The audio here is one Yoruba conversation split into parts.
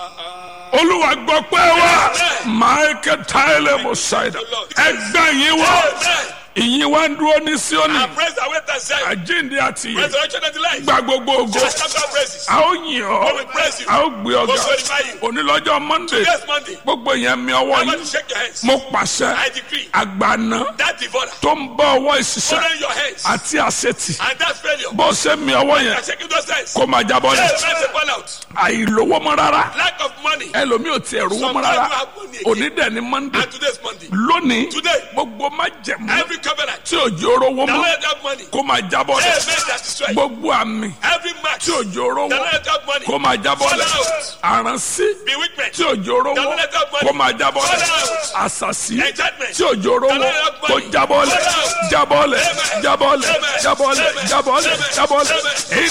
olúwa gbọ́ pé wá michael tyler mosaida ẹgbẹ́ yín wá ìyìn wá ń dúró ní síónì And praise the way that said, àjíǹde àti ìyè resurrection and the life. gba gbogbo ògo Just after praises. a ó yìn ọ́ We praise you. a ó gbé ọ̀gá We glorify you. onílọ́jọ́ monday Yes, Monday. gbogbo yẹn mi ọwọ́ I want yín to shake your hands. mo pàṣẹ I decree àgbàna that devourer, tó ń bọ́ ọwọ́ ìṣiṣẹ́ holding your hands, àti àṣetì and that failure, bó ṣe mi ọwọ́ yẹn and shaking those hands. kó máa jábọ́ Hey, lẹ̀ man, say fall out. àìlówó mọ́ rárá Lack of money. ẹlòmíì ò tiẹ̀ rówó mọ́ rárá òní dẹ̀ ni monday And today's Monday. lónìí Today, gbogbo má jẹ̀mú every covenant, tí òjò rówó the mọ́ Lord have money. kó máa jábọ́ Hey, lẹ̀ man, that destroy. gbogbo àmì Every match, tí the òjò rówó Lord have money. kó máa jábọ́ lẹ̀ àránsí Bewitchment, tí òjò rówó kó máa jábọ́ lẹ̀ àṣàṣì enchantment, tí òjò rówó kó jábọ́ lẹ̀ jábọ́ lẹ̀ jábọ́ lẹ̀ jábọ́ lẹ̀ jábọ́ lẹ̀ jábọ́ lẹ̀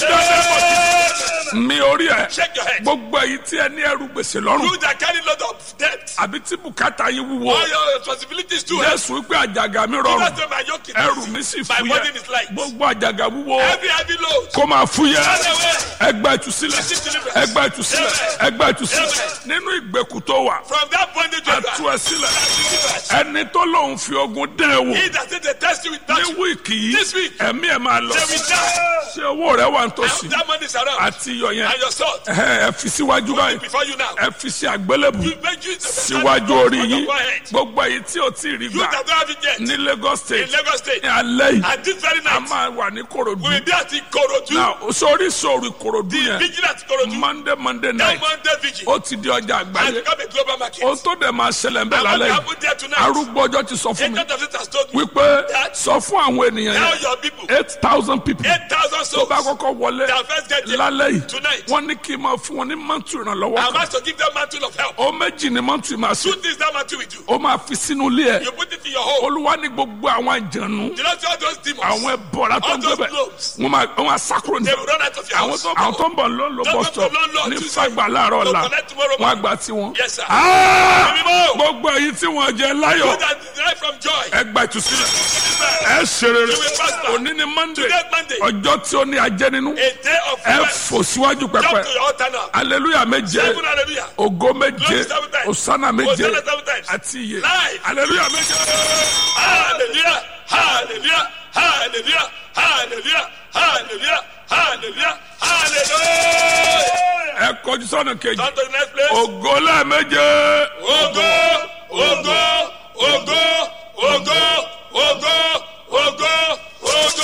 ìdánilẹ́mọ̀ mi orí ẹ̀ shake your head. gbogbo èyí tí ẹ ní ẹrù gbèsè lọ́rùn You that carry lot of debt, àbí tí bùkátà yín wúwo all your responsibilities too. jésù wípé àjàgà mi rọrùn That's why my yoke is ẹrù mi sì My burden is fúyẹ́ light. gbogbo àjàgà wúwo Every heavy load. kó máa fúyẹ́ Run away. ẹgbẹ́ ìtúsílẹ̀ ẹgbẹ́ ìtúsílẹ̀ ẹgbẹ́ ìtúsílẹ̀ nínú ìgbèkùn tó wà From that bondage you ẹtú are. ẹ sílẹ̀ ẹni tó lòun fi ogun dán ẹ wò He that said they test you with ní that, wíìkì yìí This week. ẹ̀mí ẹ̀ máa lọ they will die. ṣé owó rẹ wà And nítòsí that money is around. àti iyọ̀ yẹn And your salt. ẹ ẹ fi síwájú báyìí Before you now. ẹ fi sí àgbélébù You make use of the síwájú orí on your yín forehead. gbogbo èyí tí o ti rí You gbà that don't have it yet. ní Lagos In State Lagos State. ní alẹ́ yìí And this very a night. máa wà ní Kòròdú We will be at Ikorodu. náà sórí sórí Kòròdú yẹn Vigilant Ikorodu. Monday Monday That night Monday vigil. ó ti di ọjà And àgbáyé become a global market. ohun tó dẹ̀ máa ṣẹlẹ̀ ń bẹ̀ And what lálẹ́ yìí happened there tonight? arúgbó ọjọ́ ti sọ fún mi Agent of it has told me. wípé sọ fún àwọn ènìyàn Tell yẹn your people. eight thousand people 8,000 tó bá souls. kọ́kọ́ wọlé Their first get there. lálẹ́ yìí Tonight. wọ́n ní kí n máa fún wọn ní mọ́tò ìrànlọ́wọ́ I'm kan asked to give them mantle of help. ó méjì ní mọ́tò ìmọ̀ àṣẹ Two things that mantle will do. ó máa fi sínú ilé ẹ̀ You put it in your home. olúwa ní gbogbo àwọn àjànú You know all those demons. àwọn ẹbọra tó All ń those gbẹbẹ globes. wọn máa wọn máa sákúrò ní They will run out of your àwọn house. tó àwọn tó ń bọ̀ ló ń lo Don't bus go stop to London ní Tuesday. fagbà láàárọ̀ Don't ọ̀la connect tomorrow wọn morning. àgbà tí wọn. Yes, sir. Ah! Mímọ́. gbogbo èyí tí wọn jẹ You láyọ̀ that derive from joy. ẹgbà ìtúsílẹ̀ ẹ ṣe rere You will prosper. òní ni monday Today Monday. ọjọ́ tí ó ní ajẹ́ nínú A day of ẹ rest. fò síwájú Jump pẹpẹ to your altar now. aleluya méje Seven hallelujah. ògo méje Glory seven times. osana méje Hosanna seven times. àti iye Live. aleluya méje. Hallelujah. Hallelujah. Hallelujah. Hallelujah. Hallelujah. Hallelujah. Hallelujah. ẹ kọjú sọ́nà kejì Come to the next place. ògo lẹ́ẹ̀méje. Ogo, ogo, ogo, ogo, ogo, ogo, ogo.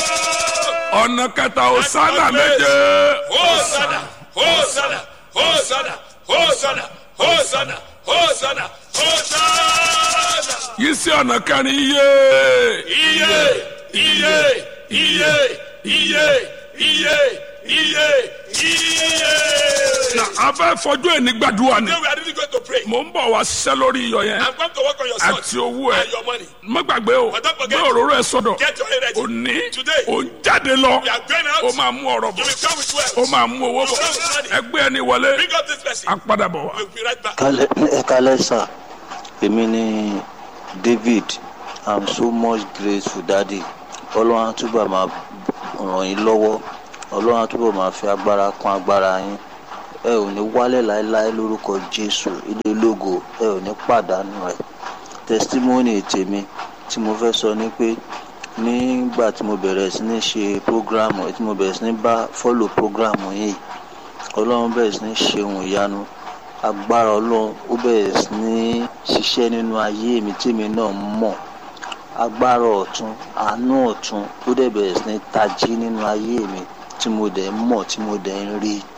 ọ̀nà kẹta osana méje. Hosanna, Hosanna, Hosanna, Hosanna, Hosanna, Hosanna, Hosanna. yìí sí ọ̀nà kẹrin iye. Iye, iye, iye, iye, iye, iye, iye. na a fẹ́ fojú ẹni gbàdúrà ni. Today we are really going to pray. mò ń bọ̀ wá ṣiṣẹ́ lórí iyọ̀ yẹn I'm going to work on your àti son owó ẹ̀. and your money. má gbàgbé o But don't gbé forget- òróró ẹ sọ́dọ̀. Get your head ready. òní Today. ò ń jáde lọ. We are going ó out. máa mú ọ̀rọ̀ You bọ̀. will come with wealth. ó máa mú owó bọ̀. ẹgbẹ́ ẹni wọlé. Bring up this person. a padà bọ̀ wá. We'll be right back. kálẹ̀ ẹ kálẹ̀ sà èmi ni david i'm so much grateful daddy ọlọ́run á túbọ̀ máa ràn yín lọ́wọ́ ọlọ́run á túbọ̀ máa fi agbára kún agbára yín ẹ ò ní wálẹ̀ láéláé lórúkọ jésù ilé ológo ẹ ò ní pàdánù rẹ̀ testimony tèmi tí mo fẹ́ sọ ni pé nígbà tí mo bẹ̀rẹ̀ sí ní ṣe program tí mo bẹ̀rẹ̀ sí ní bá follow program yìí ọlọ́run bẹ̀rẹ̀ sí ní ṣe ohun ìyanu agbára ọlọ́run ó bẹ̀rẹ̀ sí ní ṣiṣẹ́ nínú ayé mi tèmi náà mọ̀ agbára ọ̀tún àánú ọ̀tún ó dẹ̀ bẹ̀rẹ̀ sí ní tají nínú ayé mi tí mo dẹ̀ ń mọ̀ tí mo dẹ̀ ń rí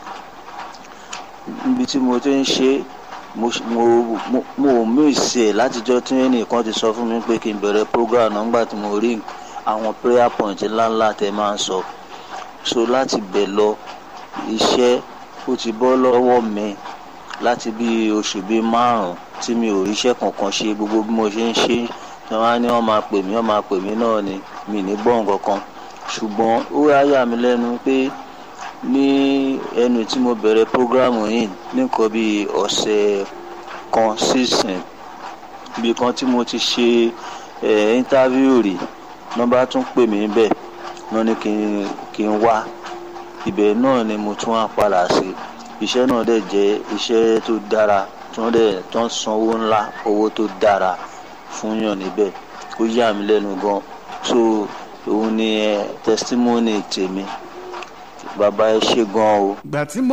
níbi tí mo ti ń ṣe mo mo mo mo ò mísì ẹ̀ látijọ́ tí ẹnìkan ti sọ fún mi pé kí n bẹ̀rẹ̀ program náà nígbà tí mo rí àwọn prayer point ńláńlá tẹ máa ń sọ so láti bẹ̀ lọ iṣẹ́ ó ti bọ́ lọ́wọ́ mi láti bí oṣù bíi márùn tí mi ò ríṣẹ́ kankan ṣe gbogbo bí mo ṣe ń ṣe tí wọ́n á ní wọ́n máa pè mí wọ́n máa pè mí náà ni mi ní gbọ́ nǹkan kan ṣùgbọ́n ó wá yà mí lẹ́nu pé ní ẹnu tí mo bẹ̀rẹ̀ prógrámù yìí nìkan bíi ọ̀sẹ̀ kan sísìn ibi kan tí mo ti ṣe ẹ̀ íńtávíù rí nọ́mbà tún pè mí bẹ́ẹ̀ wọ́n ní kí n kí n wá ibẹ̀ náà ni mo tún wá padà sí iṣẹ́ náà dẹ̀ jẹ́ iṣẹ́ tó dára tí wọ́n dẹ̀ tó ń san owó ńlá owó tó dára fún yàn níbẹ̀ ó yà mí lẹ́nu gan so òun ni ẹ testimony tèmi bàbá ẹ ṣe gan o. ìgbà tí mo